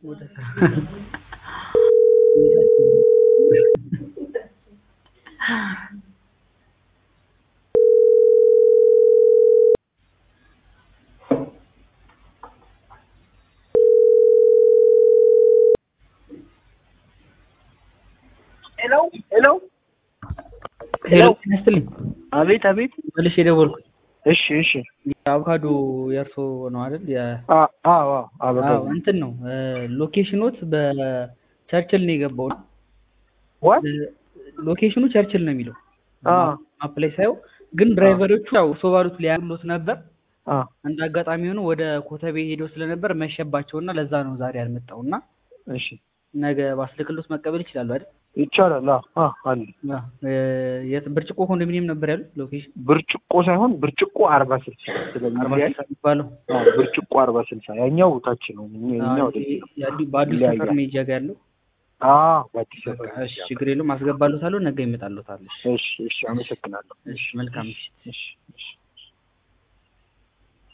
ወደ ሄሎ ሄሎ ሄሎ ጤና ይስጥልኝ። አቤት አቤት። መልሼ የደወልኩት እሺ እሺ። አቮካዶ የእርሶ ነው አይደል? የ- አ- አዎ አዎ አበባ አዎ እንትን ነው ሎኬሽኖት በቸርችል ነው የገባው። ዋት ሎኬሽኑ ቸርችል ነው የሚለው አ ማፕ ላይ ሳየው፣ ግን ድራይቨሮቹ ያው ሰው ባሉት ሊያሉት ነበር። አ እንደ አጋጣሚ ሆኖ ወደ ኮተቤ ሄደው ስለነበር መሸባቸውና ለዛ ነው ዛሬ ያልመጣው እና እሺ ነገ ባስልክሎት መቀበል ይችላሉ አይደል? ይቻላል። አዎ አዎ አለ አዎ። እ- የት ብርጭቆ ኮንዶሚኒየም ነበር ያሉት ሎኬሽን ብርጭቆ ሳይሆን ብርጭቆ አርባ ስልሳ አርባ ስለሚለያይ ስልሳ የሚባለው አዎ፣ ብርጭቆ አርባ ስልሳ ያኛው ታች ነው እኛ- እኛ አዎ፣ ወደዚህ ነው። የአዲ- በአዲስ ይለያያል። ሰፈር ሜጃ ጋር ያለው አዎ በአዲስ በቃ አበባ እሺ፣ ችግር የለውም አስገባሎታለሁ። ነገ ይመጣሎታል። እሺ፣ እሺ እሺ፣ አመሰግናለሁ። እሺ፣ መልካም ምሽት። እሺ እሺ